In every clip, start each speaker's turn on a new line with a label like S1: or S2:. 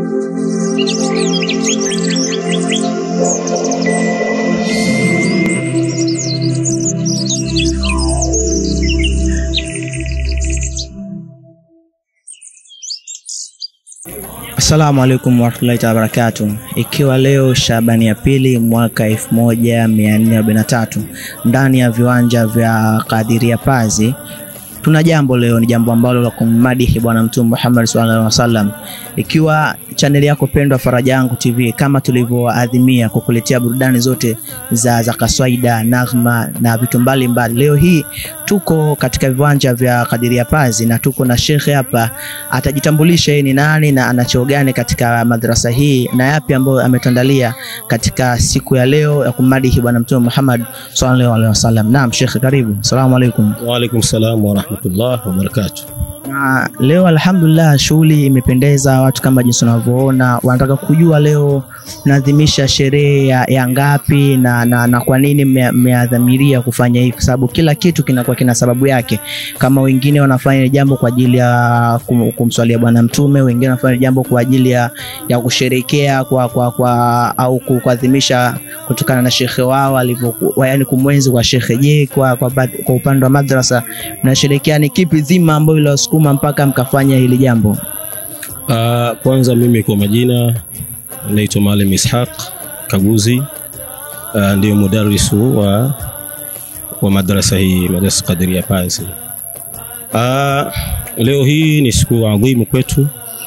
S1: Assalamu alaikum warahmatullahi taala wabarakatuh. Ikiwa leo Shabani ya pili mwaka 1443 ndani ya viwanja vya Kadiria Pazi, tuna jambo leo, ni jambo ambalo la kummadihi Bwana Mtume Muhammad sallallahu alaihi wasallam. Ikiwa chaneli yako pendwa Faraja Yangu TV, kama tulivyoadhimia kukuletea burudani zote za, za kaswaida, naghma na vitu mbalimbali, leo hii tuko katika viwanja vya Kadiria Pazi na tuko na shekhe hapa, atajitambulisha yeye ni nani na ana cheo gani katika madrasa hii na yapi ambayo ametuandalia katika siku ya leo ya kummadihi Bwana Mtume Muhammad sallallahu alaihi wasallam. Naam, shekhe, karibu. Asalamu alaikum.
S2: Wa alaikum salam wa rahmatullah wa barakatuh.
S1: Na leo alhamdulillah, shughuli imependeza, watu kama jinsi unavyoona wanataka kujua leo mnaadhimisha sherehe ya, ya ngapi na, na, na kwa nini mme- mmeadhamiria kufanya hivi, kwa sababu kila kitu kinakuwa kina sababu yake. Kama wengine wanafanya jambo kwa ajili ya kum, kumswalia Bwana Mtume, wengine wanafanya jambo kwa ajili ya, ya kusherekea kwa, kwa, kwa, au ku- kuadhimisha kutokana na shekhe wao alivyokuwa, yani kumwenzi kwa shekhe. Je, kwa, kwa, baadhi- kwa upande wa madrasa mnasherekea ni kipi dhima ambayo iliwasukuma mpaka mkafanya hili jambo?
S2: Uh, kwanza mimi kwa majina naitwa Maalim Ishaq Kaguzi, uh, ndio mudarrisu wa, wa madrasa hii madrasa Kadiria Pazi. Uh, leo hii ni siku adhimu kwetu.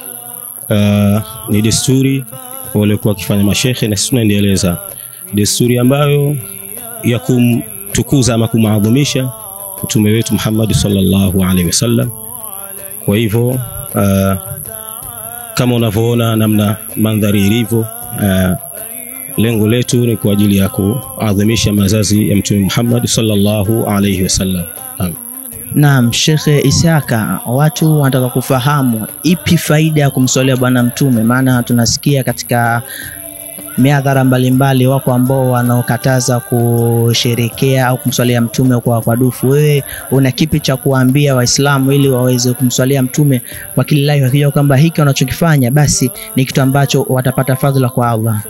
S2: Uh, ni desturi waliokuwa wakifanya mashekhe na sisi tunaendeleza desturi ambayo ya kumtukuza ama kumaadhimisha mtume wetu Muhammad sallallahu alaihi wasallam. Kwa hivyo uh, kama unavyoona namna mandhari ilivyo, uh, lengo letu ni kwa ajili ya kuadhimisha mazazi ya mtume Muhammad sallallahu alaihi wasallam. Naam.
S1: Naam, Shekhe Isaka, watu wanataka kufahamu ipi faida ya kumswalia Bwana Mtume, maana tunasikia katika miadhara mbalimbali wako ambao wanaokataza kusherekea au kumswalia mtume kwa, kwa dufu. Wewe una kipi cha kuwaambia Waislamu ili waweze kumswalia mtume wakililahi, wakijua kwamba hiki wanachokifanya basi ni kitu ambacho watapata fadhila kwa Allah?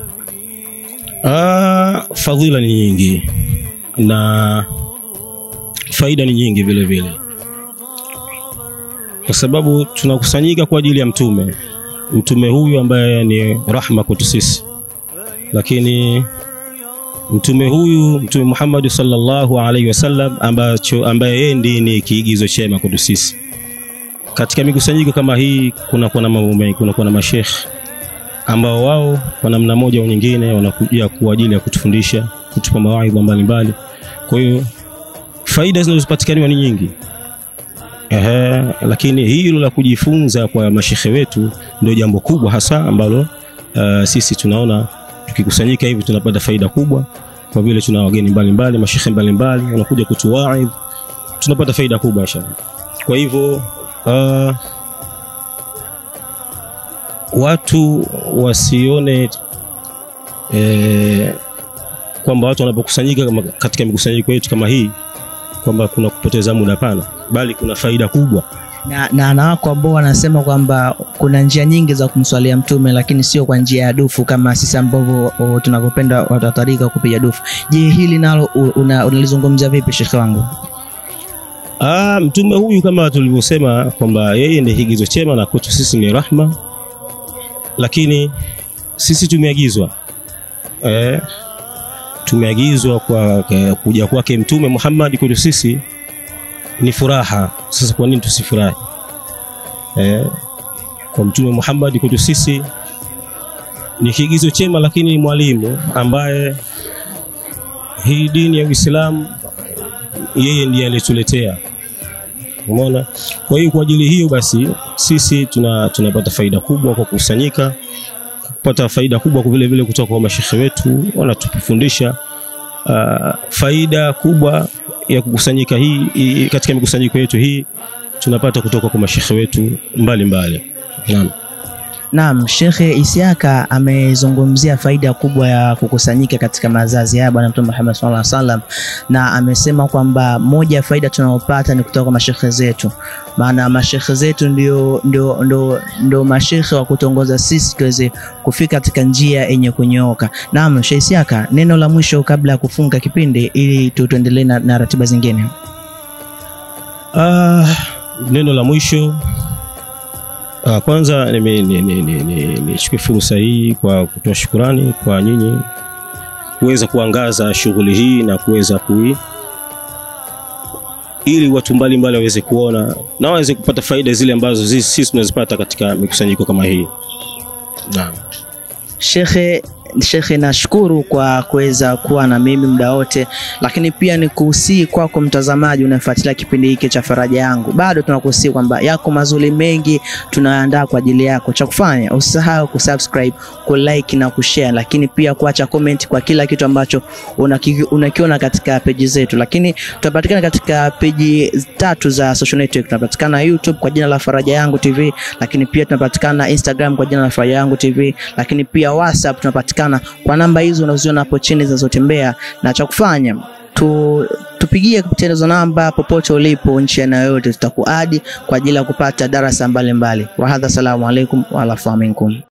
S2: Ah, fadhila ni nyingi na faida ni nyingi vile vile, kwa sababu tunakusanyika kwa ajili ya mtume, mtume huyu ambaye ni rahma kwetu sisi, lakini mtume huyu mtume Muhammad sallallahu alaihi wasallam ambacho ambaye yeye ndiye ni kiigizo chema kwetu sisi. Katika mikusanyiko kama hii kunakuwa na mambo mengi, kunakuwa na mashekhe ambao wao kwa namna moja au nyingine wanakuja kwa ajili ya kutufundisha, kutupa mawaidha mbalimbali. Kwa hiyo faida zinazopatikaniwa ni nyingi. Ehe, lakini hilo la kujifunza kwa mashekhe wetu ndio jambo kubwa hasa ambalo uh, sisi tunaona tukikusanyika hivi tunapata faida kubwa, kwa vile tuna wageni mbalimbali, mashekhe mbalimbali wanakuja kutuwaidh, tunapata faida kubwa inshallah. Kwa hivyo uh, watu wasione eh, kwamba watu wanapokusanyika kama- katika mikusanyiko yetu kama hii kwamba kuna kupoteza muda. Hapana, bali kuna faida kubwa.
S1: na, na, na wako ambao wanasema kwamba kuna njia nyingi za kumswalia mtume lakini sio kwa njia ya dufu kama sisi ambavyo o, tunavyopenda watu wa tarika kupiga dufu. Je, hili nalo u- una- unalizungumzia vipi shekhe wangu?
S2: Ah, mtume huyu kama tulivyosema kwamba yeye ni kigizo chema na kwetu sisi ni rahma, lakini sisi tumeagizwa eh, tumeagizwa kwa kwa kuja kwake mtume Muhammad kwetu sisi ni furaha. Sasa kwa nini tusifurahi? Eh, kwa mtume Muhammad kwetu sisi ni kigizo chema, lakini ni mwalimu ambaye hii dini ya Uislamu yeye ndiye alituletea. Umeona? Kwa hiyo kwa ajili hiyo basi sisi tuna tunapata faida kubwa kwa kukusanyika, kupata faida kubwa vile vile kutoka kwa mashekhe wetu wanatufundisha. Uh, faida kubwa ya kukusanyika hii, hii katika mikusanyiko yetu hii tunapata kutoka kwa mashekhe wetu mbalimbali. Naam.
S1: Naam, Shekhe Isiaka amezungumzia faida kubwa ya kukusanyika katika mazazi ya Bwana Mtume Muhammad sallallahu alaihi wasallam, na amesema kwamba moja ya faida tunayopata ni kutoka kwa mashekhe zetu, maana mashekhe zetu ndio, ndio, ndio, ndio mashekhe wa kutongoza sisi tuweze kufika katika njia yenye kunyooka. Naam, Sheikh Isiaka, neno la mwisho kabla ya kufunga kipindi ili tu- tuendelee na, na ratiba zingine.
S2: Ah, neno la mwisho ah, kwanza nichukue ni, ni, ni, ni, nichukue fursa hii kwa kutoa shukurani kwa nyinyi kuweza kuangaza shughuli hii na kuweza kui ili watu mbalimbali waweze kuona na waweze kupata faida zile ambazo zi- sisi tunazipata katika mikusanyiko kama hii. Naam.
S1: Shekhe, Shekhe, nashukuru kwa kuweza kuwa na mimi muda wote, lakini pia ni kuhusii kwako mtazamaji unayefuatilia kipindi hiki cha Faraja Yangu, bado tunakuhusii kwamba yako mazuri mengi tunaandaa kwa ajili yako. Cha kufanya usisahau kusubscribe, kulike na kushare, lakini pia kuacha comment kwa kila kitu ambacho unaki- unakiona katika peji zetu, lakini tunapatikana katika peji tatu za social network. Tunapatikana YouTube kwa jina la Faraja Yangu TV, lakini pia tunapatikana Instagram kwa jina la Faraja Yangu TV, lakini pia WhatsApp tunapatikana kwa namba hizo unazoziona hapo chini zinazotembea, na cha kufanya tu tupigie kupitia hizo namba popote ulipo nchi ya eneo yote, tutakuadi kwa ajili ya kupata darasa mbalimbali. Wahadha, salamu alaikum wa alafu minkum.